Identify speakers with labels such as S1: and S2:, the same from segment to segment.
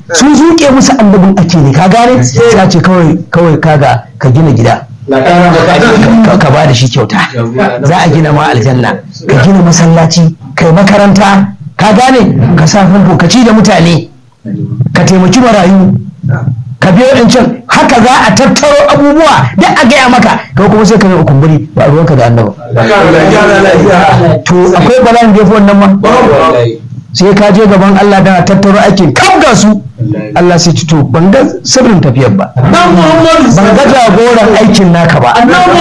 S1: sun zuke musu annabin ake ne ka gane sai a ce kawai kawai kaga ka gina gida ka ka ba da shi kyauta za a gina ma aljanna ka gina masallaci kai makaranta ka gane ka sa famfo ka ci da mutane ka taimaki marayu ka biyo in can haka za a tattaro abubuwa duk a gaya maka kai kuma sai ka yi kumburi ba ruwanka da annaba to akwai bala'in da ya fi wannan ma sai ka je gaban Allah da tattaro aikin kam ga su Allah sai ci to ban ga sirrin tafiyar ba ban ga jagoran aikin naka ba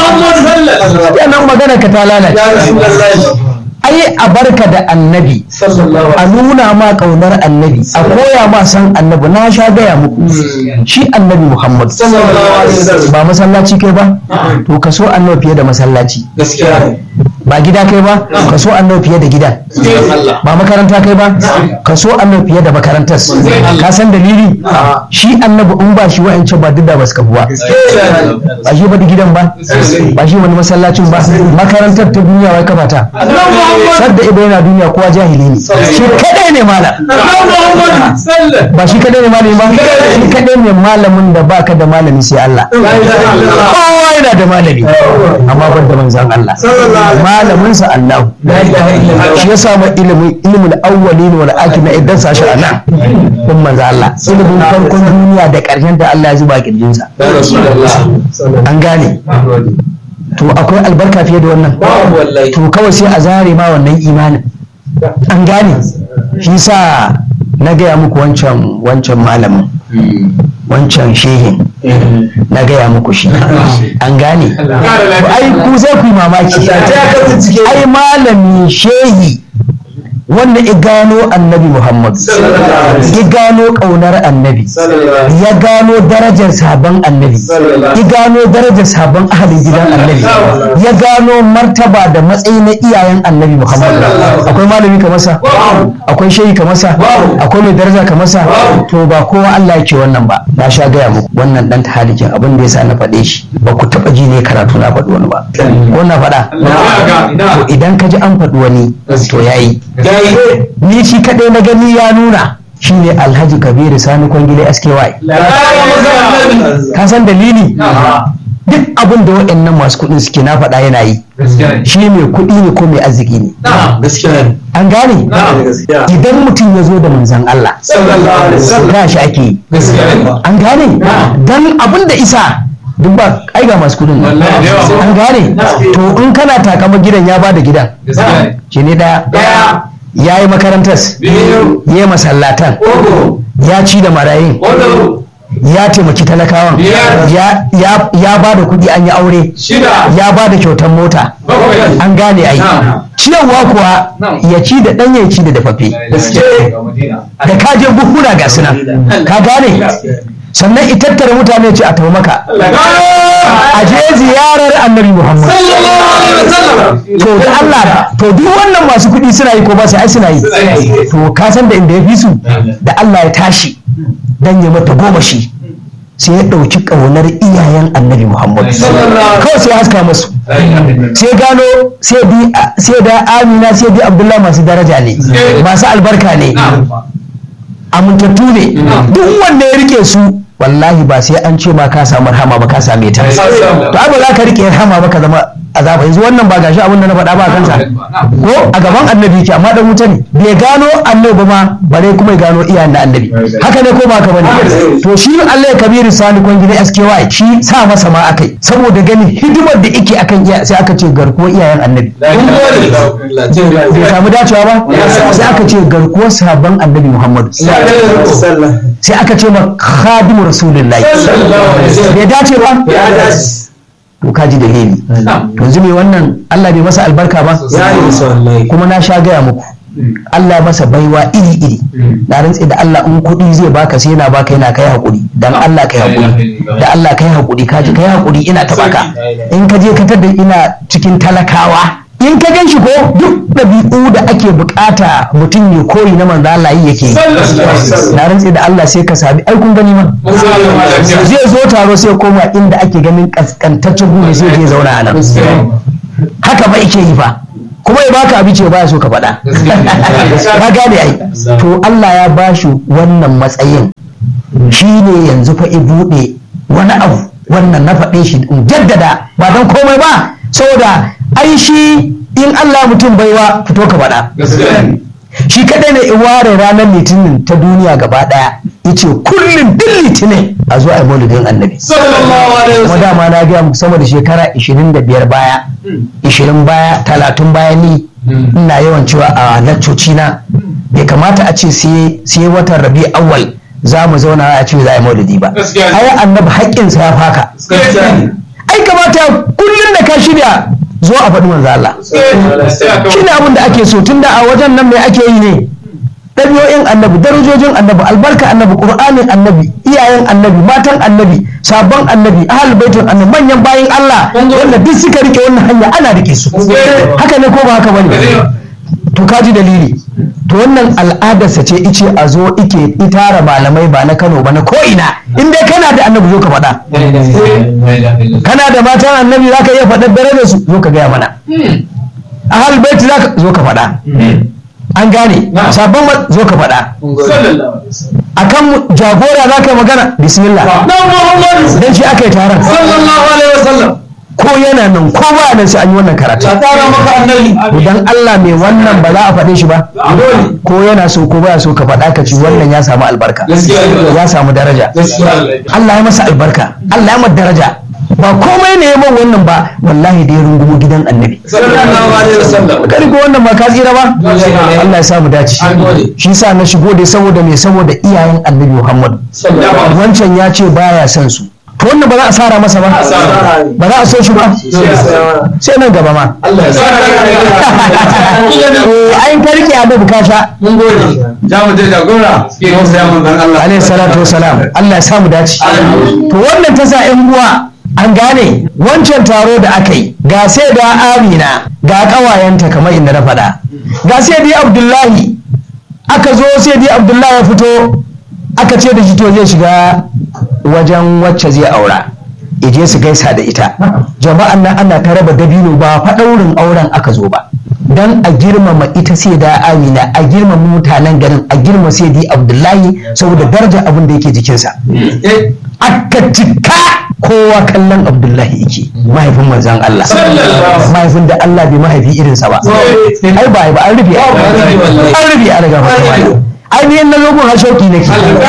S1: nan magana ka ta lalace ai a barka da annabi a nuna ma kaunar annabi a koya ma san annabi na sha gaya muku shi annabi muhammad ba masallaci kai ba to ka so annabi fiye da masallaci ba gida kai ba ka so annabi fiye da gida ba makaranta kai ba ka so annabi fiye da makarantar ka san dalili shi annabi in ba shi wa'ancan ba duk da ba su kafu ba ba shi ba da gidan ba ba shi wani masallacin ba makarantar ta duniya wai kafa ta sadda ido yana duniya kowa jahili ne shi kadai ne malam ba shi kadai ne malami ba shi kadai ne malamin da baka da malami sai Allah kowa yana da malami amma ban da manzan Allah malamin sa Allah shi ya samu ilimin ilimin awwalin wal akhirin idan sa shi anan kun manzan Allah ilimin farkon duniya da karshen da Allah ya zuba kirjin sa an gane to akwai albarka fiye da wannan to kawai sai a zare ma wannan imanin an gane shi sa na gaya muku wancan wancan malamin wancan shehin na gaya muku shi an gane ai ku zai ku yi mamaki ai malami shehi wanda ya gano annabi Muhammad ya gano ƙaunar annabi ya gano darajar sabon annabi ya gano darajar sabon ahalin gidan annabi ya gano martaba da matsayi na iyayen annabi Muhammad akwai malami ka masa akwai shehi ka masa akwai mai daraja ka masa to ba kowa Allah yake wannan ba na sha gaya muku wannan dan tahalikin abin da yasa na faɗe shi ba ku taɓa ji ne karatu na faɗi wani ba ko na faɗa to idan ka ji an faɗi wani to yayi ni shi kaɗai na gani ya nuna shi ne alhaji kabiru sani kwangile sky ka san dalili duk abin da waɗannan masu kuɗin suke na faɗa yana yi shi mai kuɗi ne ko mai arziki ne an gane idan mutum ya zo da manzan Allah ga shi ake yi an gane don abin da isa duk ba ai ga masu kudin an gane to in kana takama gidan ya bada gidan shi ne daya ya yi makarantar ya yi masallatan ya ci da marayin ya taimaki talakawan ya ba da kuɗi an yi aure ya ba da kyautar mota an gane ai ciyarwa kuwa ya ci da ɗanye ya ci da dafaffe da kaje buhuna ga sunan ka gane sannan itattara mutane ce a tafi maka a je ziyarar annabi muhammad to da Allah to duk wannan masu kuɗi suna yi ko ba su ai suna yi to ka san da inda ya fi su da Allah ya tashi dan ya mata goma shi sai ya ɗauki ƙaunar iyayen annabi muhammad kawai sai ya haska masu sai gano sai da amina sai da abdullahi masu daraja ne masu albarka ne amintattu ne duk wanda ya rike su wallahi ba sai an ce ma ka samu rahama ba ka same ta to ai ba za ka rike rahama ba ka zama azaba yanzu wannan ba gashi abin da na faɗa ba kansa ko a gaban annabi yake amma dan wuta ne bai gano annabi ba ma bare kuma ya gano iyayen da annabi haka ne ko ba ka bane to shi Allah ya kabiru sani kon gida SKY shi sa masa ma akai saboda ganin hidimar da yake akan iya sai aka ce garkuwar iyayen annabi bai samu dacewa ba sai aka ce garkuwar sabon annabi Muhammadu sai aka ce ma khadimu rasulullahi bai dace ba to ka ji dalili yanzu me wannan Allah bai masa albarka ba kuma na sha gaya muku Allah masa baiwa iri iri na rantse da Allah in kuɗi zai baka sai yana baka yana kai hakuri dan Allah kai hakuri da Allah kai hakuri ka ji kai hakuri ina ta baka in ka je ka tada ina cikin talakawa in ka gan shi ko duk ɗabi'u da ake bukata mutum ya koyi na manzo Allah yi yake na rantse da Allah sai ka sami ai kun gani man zai zo taro sai koma inda ake ganin kaskantaccen gune sai je zauna a nan haka ba yake yi fa kuma ya baka abinci ba baya so ka faɗa ka gane ai to Allah ya bashi wannan matsayin shi ne yanzu fa i buɗe wani abu wannan na faɗe shi in jaddada ba don komai ba saboda ai shi in Allah mutum baiwa fito ka faɗa shi kadai ne in ware ranar litinin ta duniya gaba daya yace kullum duk litinin a zuwa ai maulidin annabi kuma dama na gaya muku sama da shekara 25 baya 20 baya 30 baya ni ina yawan cewa a laccoci na bai kamata a ce sai watan rabi awwal za mu zauna a ce za a yi maulidi ba ai annabi haƙƙinsa ya faka ai kamata kullum da ka shirya zo a faɗi manzo Allah shi ne abin da ake so tunda a wajen nan mai ake yi ne ɗabi'o'in annabi darajojin annabi albarka annabi ƙur'anin annabi iyayen annabi matan annabi sabon annabi ahal baitin annabi manyan bayin Allah wanda duk suka rike wannan hanya ana rike su haka ne ko ba haka bane to kaji dalili to wannan al'adarsa ce ice a zo ike itara malamai ba na Kano ba na ko ina in dai kana da annabi zo ka faɗa kana da matan annabi za ka iya faɗar darajar su zo ka gaya mana ahal baiti za ka zo ka faɗa an gane sabon zo ka faɗa akan jagora za ka yi magana bismillah dan shi aka yi taron ko yana nan ko ba nan sai an yi wannan karatu idan Allah mai wannan ba za a faɗe shi ba ko yana so ko baya so ka faɗa ka ci wannan ya samu albarka ya samu daraja Allah ya masa albarka Allah ya masa daraja ba komai ne man wannan ba wallahi da ya rungumo gidan annabi kari ko wannan ba ka tsira ba Allah ya samu dace shi sa na shigo dai saboda me saboda iyayen annabi Muhammad wancan ya ce baya son su to wannan ba za a sara masa ba ba za a so shi ba sai nan gaba ma ayin ka rike annabi ka sha
S2: mun gode ja mu je jagora ke musa ya manzon Allah
S1: alaihi salatu wasalam Allah ya samu dace to wannan ta sa ƴan uwa an gane wancan taro da aka yi ga sai da amina ga kawayenta kamar inda na faɗa ga sai dai abdullahi aka zo sai dai abdullahi ya fito aka ce da shi to zai shiga wajen wacce zai aura ije su gaisa da ita jama'an nan ana ta raba dabino ba faɗaurin auren aka zo ba dan a girmama ita sai da amina a girmama mutanen garin a girma sai dai abdullahi saboda daraja abin da yake jikinsa aka cika kowa kallon abdullahi yake mahaifin manzan Allah mahaifin da Allah bai mahaifi irinsa ba ai ba ba an rufe an rufe an riga mata wani ainihin na zogon hashauki nake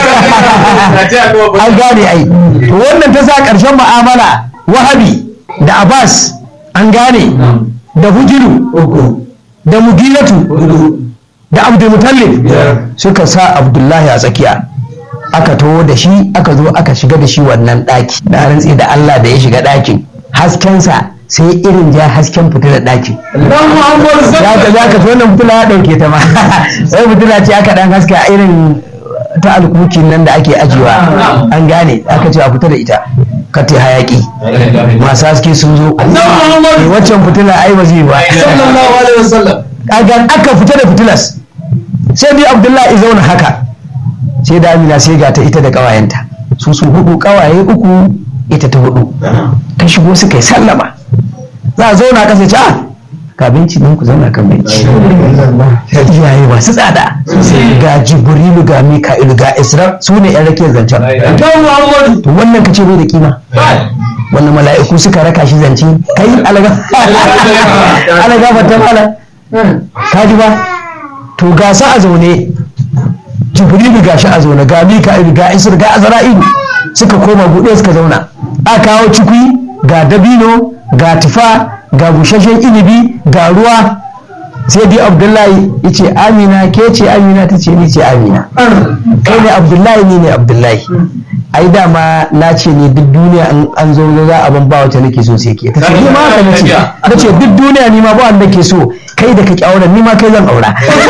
S1: an gane ai to wannan ta sa ƙarshen mu'amala wahabi da abbas an gane da hujiru da mugilatu da abdulmutallib suka sa abdullahi a tsakiya aka taho da shi aka zo aka shiga da shi wannan ɗaki na rantsi da Allah da ya shiga ɗakin haskensa sai irin ja hasken fitilar ɗakin ya ka za ka wannan fitila ya ɗauke ta ma sai fitila ce aka ɗan haska irin ta alkuki nan da ake ajiyewa an gane aka ce a fita da ita ka ta hayaki masu haske sun zo waccan fitila ai ba zai ba aka fita da fitilas sai dai abdullahi zauna haka sai da amina sai ga ta ita da ƙawayenta su su hudu ƙawaye uku ita ta hudu ta shigo suka yi sallama za a zauna ƙasa ce a ka benci nan ku zauna kan benci iyaye masu tsada ga jibrilu ga mika'ilu ga isra su ne yan rakiyar zancen to wannan ka ce bai da kima wannan mala'iku suka raka shi zance kai alaga alaga fatan ala ka ji ba to ga sa a zaune jibrilu ga shi a zaune ga mika'ilu ga isra ga azra'ilu suka koma buɗe suka zauna a kawo cikui ga dabino ga tufa ga bushashen inibi ga ruwa sai dai abdullahi ya ce amina ke ce amina ta ce ni ce amina kai ne abdullahi ni ne abdullahi ai dama na ce ne duk duniya an zo za a ban ba wata nake so sai ke ta ce ni ma haka nace na ce duk duniya ni ma ba wanda ke so kai da kake auren ni ma kai zan aura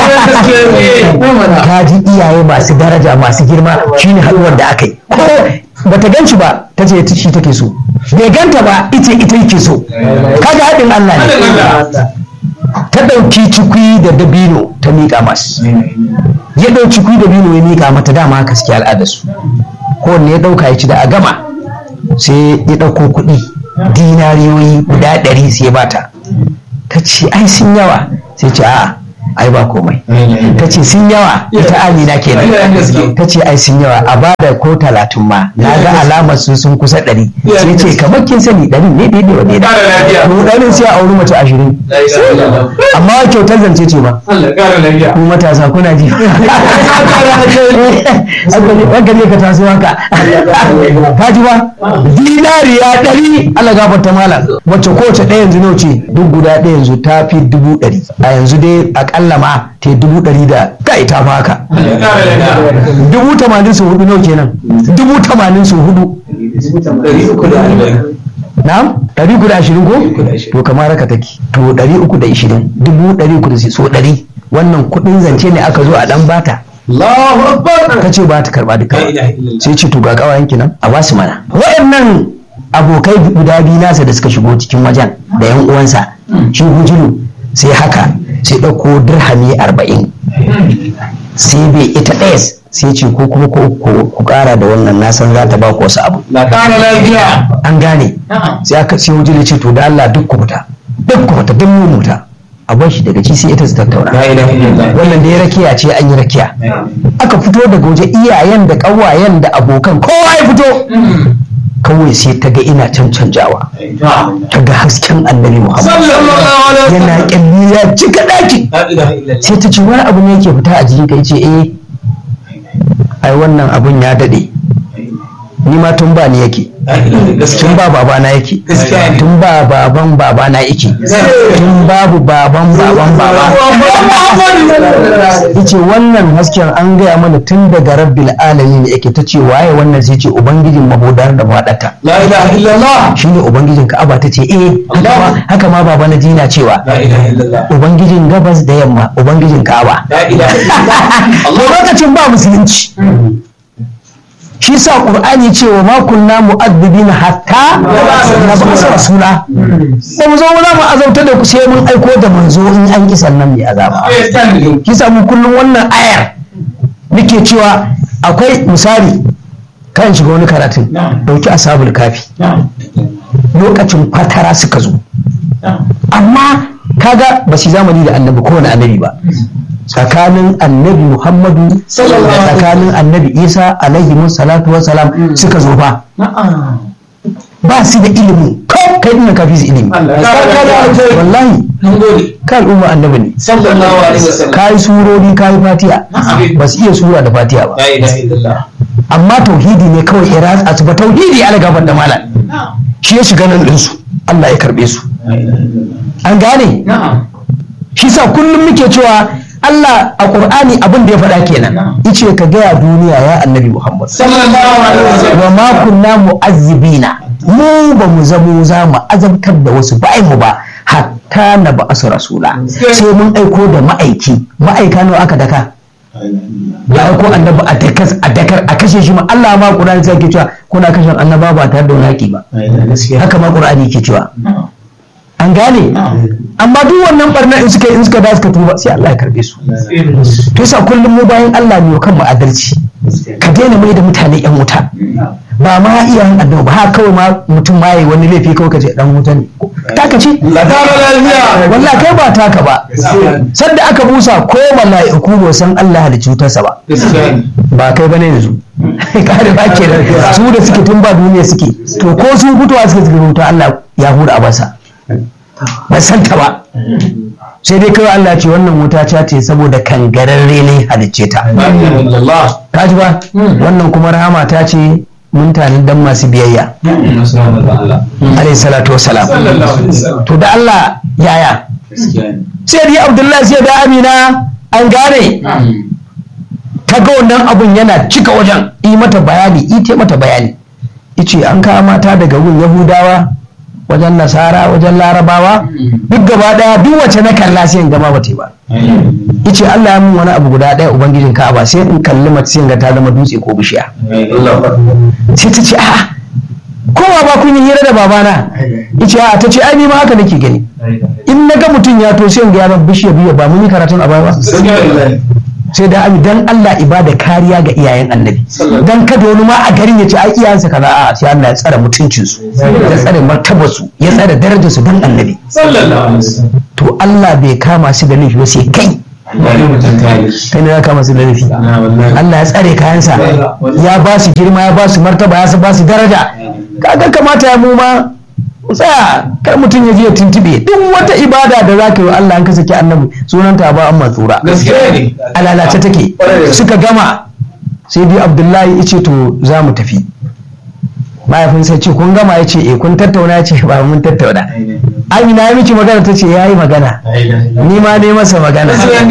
S1: ka ji iyaye masu daraja masu girma shine haɗuwar da aka yi ko bata gan shi ba ta ce shi take so bai ganta ba ita ita yake so kaga haɗin Allah ne ta ɗauki cikui da dabino ta miƙa masu ya ɗauki cikui da dabino ya miƙa mata dama haka suke al'adarsu kowanne ya ɗauka ya ci da a gama sai ya ɗauko kuɗi dinariyoyi guda ɗari sai ya bata ta ce ai sun yawa sai ce a'a ai ba komai ta ce sun yawa ita amina kenan ta ce ai sun yawa a bada ko talatin ma na ga alamar su sun kusa ɗari sai ce kamar kin sani ɗari ne daidai wa daidai to ɗarin sai a auri mace ashirin amma kyautar zance ce ba ku matasa kuna ji haka ne ka taso haka ka ji ba dinariya ɗari Allah gafarta malam wacce kowace ɗaya yanzu nawa ce duk guda ɗaya yanzu ta fi dubu ɗari a yanzu dai akalla ma ta dubu ɗari da kai ta fa haka dubu tamanin su hudu nawa kenan dubu tamanin su hudu na'am ɗari uku da ashirin ko to kamar haka take to ɗari uku da ashirin dubu ɗari uku da so ɗari wannan kuɗin zance ne aka zo a ɗan bata ta ce ba ta karɓa duka sai ce to ga ƙawayen nan a basu mana waɗannan abokai guda biyu nasa da suka shigo cikin wajen da yan uwansa shi hujulu sai haka sai ɗauko dirhami arba'in sai bai ita ɗaya sai ce ko kuma ku ƙara da wannan na san za ta ba ku wasu abu an gane sai aka sai hujulu ce to da Allah duk ku fita duk ku fita duk mu muta a bar shi daga ci sai ita su tattauna wannan da ya rakiya ce an yi rakiya aka fito daga waje iyayen da ƙawayen da abokan kowa ya fito kawai sai ta ga ina can canjawa ta ga hasken annabi muhammad yana kyalli ya cika daki sai ta ce wani abu ne yake fita a jikin ka yace eh ai wannan abun ya dade ni ma tun ba ni yake tun ba babana yake tun ba baban babana yake tun babu baban baban baba yace wannan hasken an gaya mana tun daga rabbil alamin yake ta ce waye wannan sai ce ubangijin mahudar da fadata
S2: la ilaha illallah
S1: shine ubangijin ka'aba ta ce eh haka ma haka ma baba na jina cewa
S2: la ilaha illallah
S1: ubangijin gabas da yamma ubangijin ka'aba
S2: la ilaha illallah
S1: lokacin ba musulunci shi sa qur'ani ce wa ma kunna mu'adhibina hatta nab'asa rasula ba mu zo mu za mu azauta da ku sai mun aiko da manzo in an ki sannan mai azaba shi sa mu kullum wannan ayar muke cewa akwai misali kan shiga wani karatun dauki ashabul kafi lokacin fatara suka zo amma kaga ba su zamani da annabi kowane annabi ba tsakanin annabi muhammadu tsakanin annabi isa alaihi salatu wa salam suka zo ba ba su da ilimi ko kai ina ka fi su ilimi wallahi ka al'umma annabi ne
S2: sallallahu alaihi wasallam
S1: ka yi surori ka yi fatiha ba su iya sura da fatiha ba
S2: la ilaha illallah
S1: amma tauhidi ne kawai ya ratsa su ba tauhidi ala gaban da malam shi ya shiga nan ɗinsu Allah ya karɓe su an gane
S2: na'am
S1: shi sa kullum muke cewa Allah a Qur'ani abin da ya faɗa kenan yace ka gaya duniya ya annabi Muhammad
S2: sallallahu alaihi wasallam
S1: wa ma kunna mu'azzibina mu ba mu zamo za mu azabtar da wasu ba mu ba hatta na ba asu rasula sai mun aiko da ma'aiki ma'aika nawa aka daka ya aiko annabi a dakas a dakar a kashe shi ma Allah ma Qur'ani sai ke cewa kuna kashe annaba ba tare da wani haƙi ba haka ma Qur'ani ke cewa an gane amma duk wannan barna in suka in suka da suka tuba sai Allah ya karbe su to yasa kullum mu bayan Allah ne kan mu adalci ka daina mai da mutane yan wuta ba ma iyayen annabi ba haka kawai ma mutum ma yayi wani laifi kawai ka ce dan wuta ne taka ce
S2: la tara lafiya
S1: wallahi kai ba taka ba sanda aka busa ko mala'iku ba san Allah da cutarsa ba
S2: gaskiya ne
S1: ba kai bane yanzu kare ba ke da su da suke tun ba duniya suke to ko su fitowa suke suke rubuta Allah ya hura a basa ba san ta ba sai dai kawai Allah ce wannan wuta ta ce saboda kangararre ne halicce ta
S2: la ilaha illallah
S1: kaji ba wannan kuma rahama ta ce mun tani dan masu biyayya
S2: sallallahu Allah
S1: alayhi salatu wassalam
S2: sallallahu alaihi wasallam
S1: to da Allah yaya
S2: gaskiya ne
S1: sai dai Abdullahi sai da Amina an gane ta ga wannan abun yana cika wajen yi mata bayani ita mata bayani ice an kawo mata daga gun yahudawa wajen nasara wajen larabawa duk gaba daya duk wacce na kalla sai in gama bata yi ba ice Allah ya mun wani abu guda daya ubangijin ka'aba sai in kalli mace sai in ga ta zama dutse ko bishiya sai ta ce a'a kowa ba kun yi hira da babana ice a'a ta ce ai ni ma haka nake gani in na ga mutum ya to sai in ga ya zama bishiya biya ba mun yi karatun a baya ba sai da abi dan Allah ibada kariya ga iyayen annabi dan kada wani ma a garin ya ce ai iyayensa kaza a sai Allah ya tsare mutuncin su ya tsare martabar su ya tsare darajar su dan annabi
S2: sallallahu alaihi wasallam
S1: to Allah bai kama su da laifi ba sai kai kai ne za ka masu ladafi Allah ya tsare kayansa ya ba su girma ya ba su martaba ya ba su daraja kaga kamata ya mu ma tsaya kar mutum ya je ya tuntube duk wata ibada da za ka yi wa Allah an ka saki annabi sunanta ba an matsura a lalace take suka gama sai dai abdullahi ya ce to za mu tafi mahaifin sai ce kun gama ya ce eh kun tattauna ya ce ba mun tattauna amina ya miki magana ta ce ya yi magana ni ma ne masa magana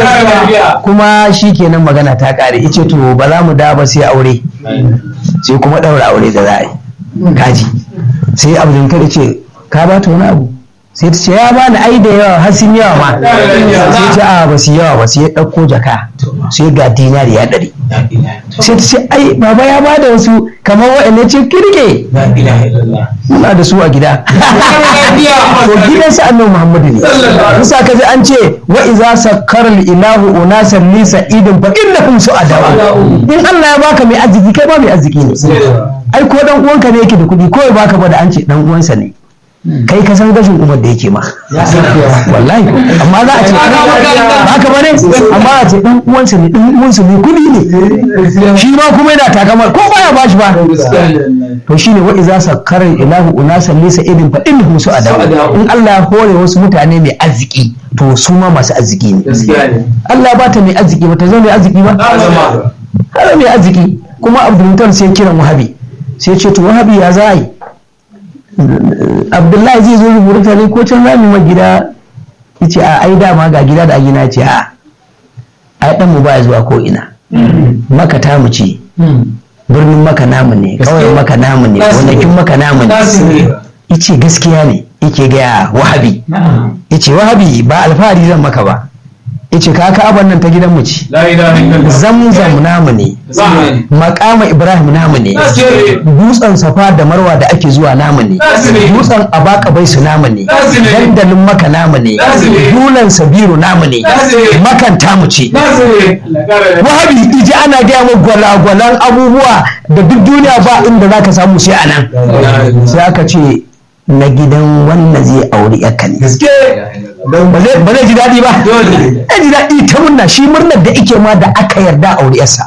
S1: kuma shi kenan magana ta kare ya ce to ba za mu da ba sai aure sai kuma ɗaura aure da za a yi kaji sai abdulkar ce ka ba ta wani abu sai ta ce ya ba ni ai da yawa har sun yawa ma sai ta a ba su yawa ba sai ya ɗauko jaka sai ga dinari ya ɗari sai ta ce ai baba ya ba da wasu kamar waɗanda ce kirke muna da su a gida to gidan sa annabi muhammadu ne musa ka ji an ce wa iza sakkara ilahu unasan li sa'idin fa innahum su'adawa in Allah ya baka mai arziki kai ba mai arziki ne ai ko dan uwanka ne yake da kuɗi ko ya baka ba da an ce dan uwansa ne kai ka san gashin umar da yake ma wallahi amma za a ce haka bane amma a ce dan uwansa ne dan uwansa ne kudi ne shi ma kuma yana takamar ko baya ba shi ba to shine wa iza sakkara ilahu unasan lisa idin fa innahum su adawa in Allah ya hore wasu mutane mai arziki to su ma masu arziki ne Allah ba ta mai arziki ba ta zama mai arziki ba har mai arziki kuma Abdul sai kiran Wahabi sai ce to Wahabi ya za yi abdullahi zai zo rubuta ne ko can zami ma gida ya ce a ai dama ga gida da gina ce a ai dan mu baya zuwa ko ina maka ta mu ce birnin maka namu ne kawai maka namu ne gonakin maka namu ne yace gaskiya ne yake gaya wahabi yace wahabi ba alfahari zan maka ba yace ka ka'aban nan ta gidan mu ce zamzam namu ne makama ibrahim namu ne dutsen safa da marwa da ake zuwa namu ne dutsen abaka bai su namu ne dandalin maka namu ne dulan sabiru namu ne makan tamu ce wahabi iji ana gaya wa gwalagwalan abubuwa da duk duniya ba inda zaka samu sai a nan sai aka ce na gidan wannan zai auri yakka ne ba zai ji daɗi ba ya ji daɗi ta murna shi murnar da ike ma da aka yarda auri yarsa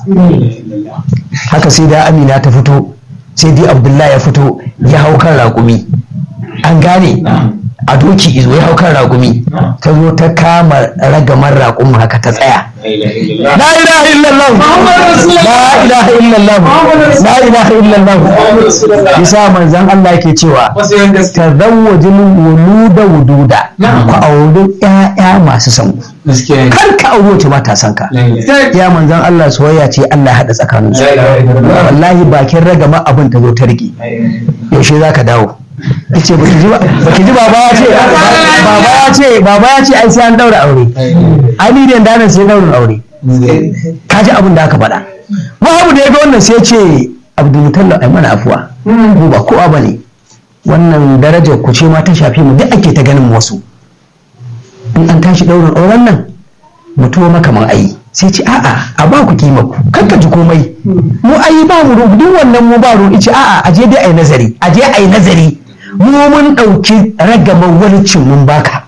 S1: haka sai da amina ta fito sai dai abdullahi ya fito ya hau kan raƙumi an gane a doki izo ya hau kan raƙumi ta zo ta kama ragamar raƙumi haka ta tsaya la ilaha illallah la ilaha illallah la ilaha illallah bisa manzon Allah yake cewa tazawwajul wuluda wududa ku auri ƴaƴa masu san kar ka auri wace ba ta san ka ya manzon Allah soyayya ce Allah ya hada tsakanin su wallahi bakin ragama abin ta zo ta rike yaushe zaka dawo ce baki ji baki ji baba ya ce baba ya ce baba ya ce ai sai an daura aure ai ni da nan sai daura aure ka ji abin da aka faɗa wahabu da ya ga wannan sai ce abdulmutalla ai mana afuwa mu ba kowa bane wannan darajar ku ce ma ta shafi mu duk ake ta ganin wasu in an tashi daurin auren nan mutuwa makaman ayi sai ce a'a a ba ku kima ku kanka ji komai mu ayi ba mu duk wannan mu ba ruɗi ce a'a aje dai ai nazari aje ai nazari mu mun ɗauki ragamar walicin mun baka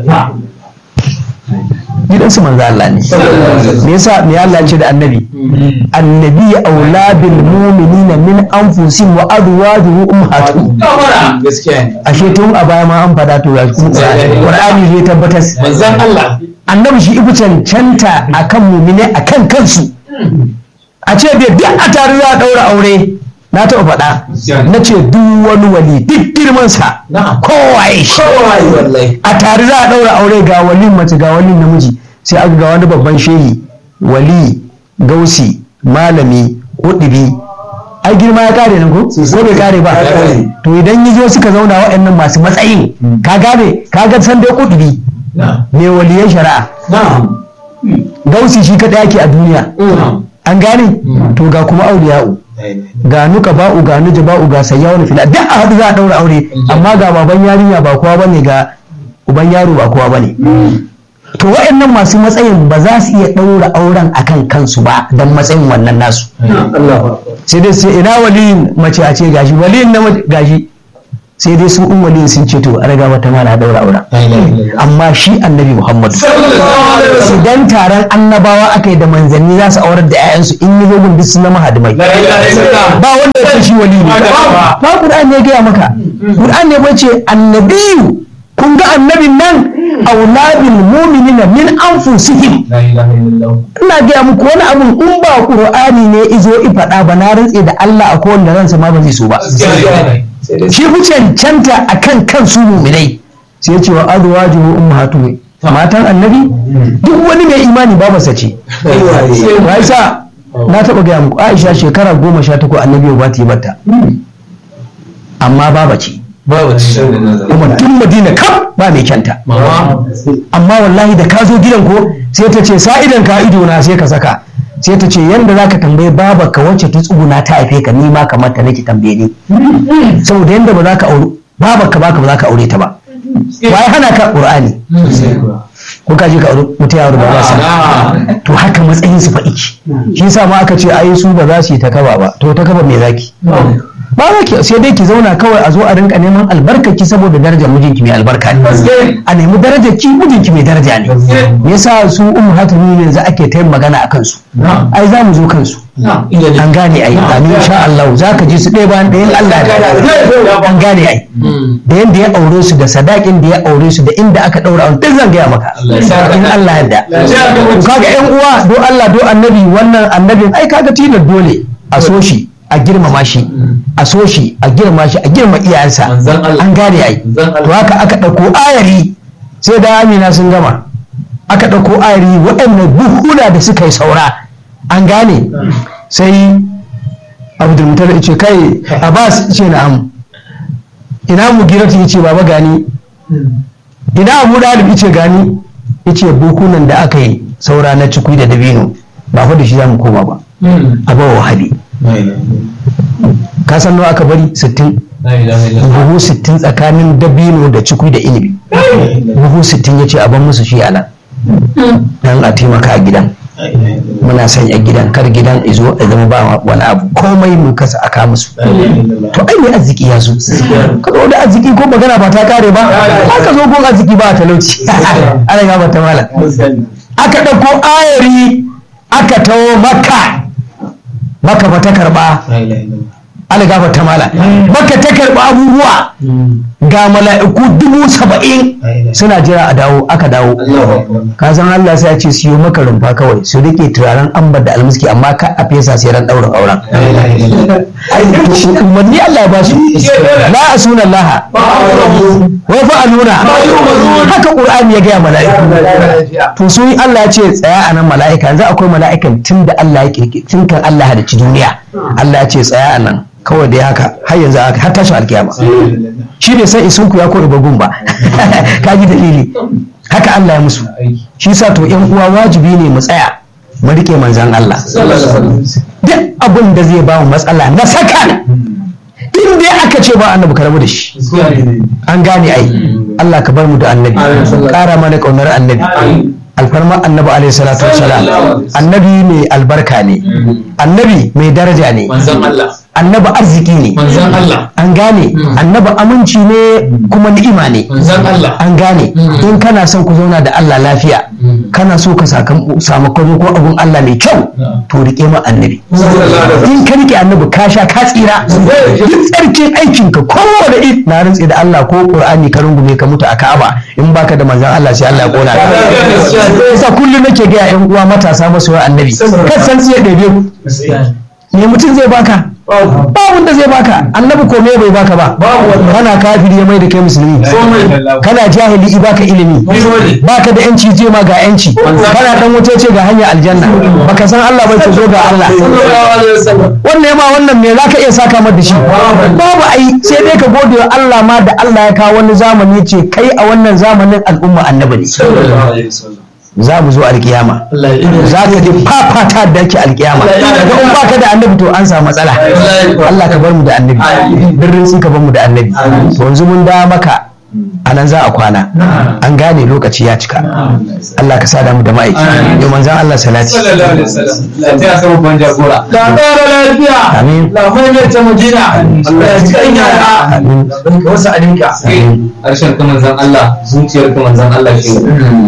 S1: gidansu manzo Allah ne me yasa me Allah ce da annabi annabi aula bil mu'minina min anfusihim wa azwajuhum ummahatuhum ashe tun a baya ma an fada to ga Qur'ani zai tabbatar
S2: manzon Allah
S1: annabi shi ifi cancanta akan mumine akan kansu a ce bai duk a tare za a ɗaura aure na taɓa faɗa na ce duk wani wali duk girmansa kowaye shi a tare za a ɗaura aure ga wali mace ga wali namiji sai aka ga wani babban shehi wali gausi malami kuɗibi ai girma ya kare nan ko ko bai kare ba to idan yi zo suka zauna waɗannan masu matsayin ka gane ka ga san dai kuɗibi mai waliyan shari'a gausi shi kaɗai yake a duniya an gane to ga kuma auriya'u ga nuka ba'u ga nuja ba'u ga sayyawar fila duk a haɗu za a ɗaura aure amma ga baban yarinya ba kowa bane ga uban yaro ba kowa bane to wa'annan masu matsayin ba za su iya ɗaura auren akan kansu ba don matsayin wannan nasu sai dai sai ina waliyin mace a ce gashi waliyin na gashi sai dai su ummali sun ce to a raga wata mala daura aura amma shi annabi muhammadu idan taron annabawa aka yi da manzanni za su aurar da 'ya'yansu in yi zogun duk sun zama hadimai ba wanda ya ce shi wali ne ba Qur'an ne ya gaya maka Qur'an ne bace annabiyu kun ga annabin nan auladul mu'minina min anfusihim ina gaya muku wani abun in ba Qur'ani ne izo i faɗa ba na rantse da Allah a kowanne ransa ma ba zai so ba shi fi cancanta akan kansu mu'minai sai ce wa azwajuhu ummahatuhum matan annabi duk wani mai imani babarsa ce ba isa na taɓa gaya muku aisha shekara goma sha takwas annabi ba ta yi bata amma baba ce kuma tun madina kam ba mai kyanta amma wallahi da ka zo gidan ko sai ta ce sa'idan ka ido na sai ka saka sai ta ce yanda za ka tambaye baba ka wacce ta tsuguna ta haife ka ni ma kamar ta nake tambaye ni saboda yanda ba za ka aure baba ka baka ba za ka aure ta ba wai hana ka qur'ani ko ka je ka aure mutum ya aure ba sa to haka matsayin su faɗi shi yasa ma aka ce ai su ba za su yi ta kaba ba to ta kaba me zaki ba za ki sai dai ki zauna kawai a zo a rinka neman albarkaki saboda darajar mijinki mai albarka ne a nemi darajar ki mijinki mai daraja ne me yasa su ummu hatimi yanzu ake ta yin magana a kansu ai za mu zo kansu an gane ai amin insha Allah za ka ji su ɗaya bayan ɗayan Allah da an gane ai da yanda ya aure su da sadakin da ya aure su da inda aka ɗaura duk zan gaya maka in Allah yadda kaga ƴan uwa do Allah do annabi wannan annabin ai kaga tilar dole a so shi a girmama shi a so shi a girma shi a girma iyayensa an gane ai to haka aka ɗauko ayari sai da amina sun gama aka ɗauko ayari waɗannan buhuna da suka yi saura an gane sai abdulmutar ya ce kai abbas ce na'am ina mu giratu ya ce baba gani ina abu dalib ya ce gani ya ce buhunan da aka yi saura na cikui da dabino ba fa da shi za mu koma ba a bawa hali ka san nawa aka bari 60 buhu 60 tsakanin dabino da cikui da inibi buhu 60 ya ce a ban musu shi a nan dan a taimaka a gidan muna sanya gidan kar gidan izo a zama ba wani abu komai mu kasa aka musu to ai ne arziki ya zo ka zo da arziki ko magana ba ta kare ba aka zo ko arziki ba talauci ana ga ba ta mala aka dauko ayari aka tawo makka maka ba ta karba algaba ta mala maka ta karba abubuwa ga mala'iku dubu saba'in suna jira a dawo aka dawo ka san Allah sai ya ce siyo maka rumfa kawai su rike turaren ambar da almiski amma ka a fesa sai ran daurin auren umarni Allah ya ba su la asuna Allah wa fa'aluna haka qur'ani ya gaya mala'iku to su Allah ya ce tsaya a nan mala'ika yanzu akwai mala'ikan tun da Allah ya kirki tun kan Allah ya halicci duniya Allah ya ce tsaya a nan kawai da haka har yanzu har tashi alkiyama shi ne sai isun ku ya kori bagun ba ka ji dalili haka Allah ya musu shi sa to yan uwa wajibi ne mu tsaya mu rike manzan Allah duk abin da zai ba mu matsala na saka in dai aka ce ba annabi karamu da shi an gane ai Allah ka bar mu da annabi ƙara mana ƙaunar annabi alfarma annabi alaihi salatu wassalam annabi mai albarka ne annabi mai daraja ne annabi arziki ne an gane annabi aminci ne kuma ni'ima ne an gane in kana son ku zauna da Allah lafiya kana so ka samu kwano ko abun Allah mai kyau to rike ma annabi in ka rike annabi ka sha ka tsira duk tsarkin aikin ka kowane id na rantsi da Allah ko Qur'ani ka rungume ka mutu a Ka'aba in baka da manzon Allah sai Allah ya kona ka yasa kullum nake ga yan uwa matasa masoyan annabi kan san tsiye ɗebe ku me mutum zai baka ba wanda zai baka annabi ko me bai baka ba kana kafiri ya mai da kai musulmi kana jahili i baka ilimi baka da yanci je ma ga yanci kana dan wuce ce ga hanyar aljanna baka san Allah bai zo ga Allah wannan ma wannan me zaka iya saka mar da shi babu ai sai dai ka gode wa Allah ma da Allah ya kawo wani zamani ce kai a wannan zamanin al'umma annabi ne za mu zo alkiyama za ka ji fafata da ake alkiyama daga in baka da annabi to an samu matsala Allah ka bar mu da annabi birrin sun ka bar mu da annabi to yanzu mun da maka a nan za a kwana an gane lokaci ya cika Allah ka sada mu da ma'aiki yau manzan Allah salati
S2: sallallahu alaihi wasallam lafiya sama ban jagora la ƙara lafiya
S1: Amin.
S2: la mai ta madina Allah ya cika ina da
S1: Amin.
S2: ka wasu alinka harshen ka manzan Allah zuciyar ka manzan Allah shi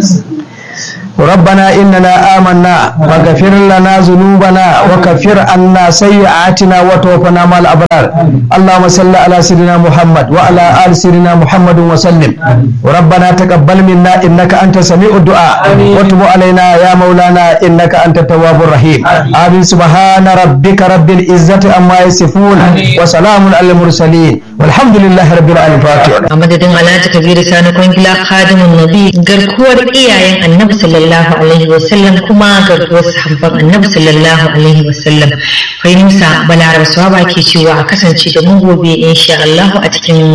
S1: ربنا إننا آمنا فاغفر لنا ذنوبنا وكفر عنا سيئاتنا وتوفنا مع الأبرار اللهم صل على سيدنا محمد وعلى آل سيدنا محمد وسلم ربنا تقبل منا إنك أنت سميع الدعاء وتب علينا يا مولانا إنك أنت التواب الرحيم آمين سبحان ربك رب العزة عما يصفون وسلام على المرسلين والحمد لله رب العالمين فاتح
S3: a madadin alhaji kabiru sani kwangila khadimun nabi garkuwar iyayen annabi sallallahu alaihi wasallam kuma garkuwar sahabban annabi sallallahu alaihi wasallam fahimta balaraba swaba ke cewa a kasance da mu gobe insha Allah a cikin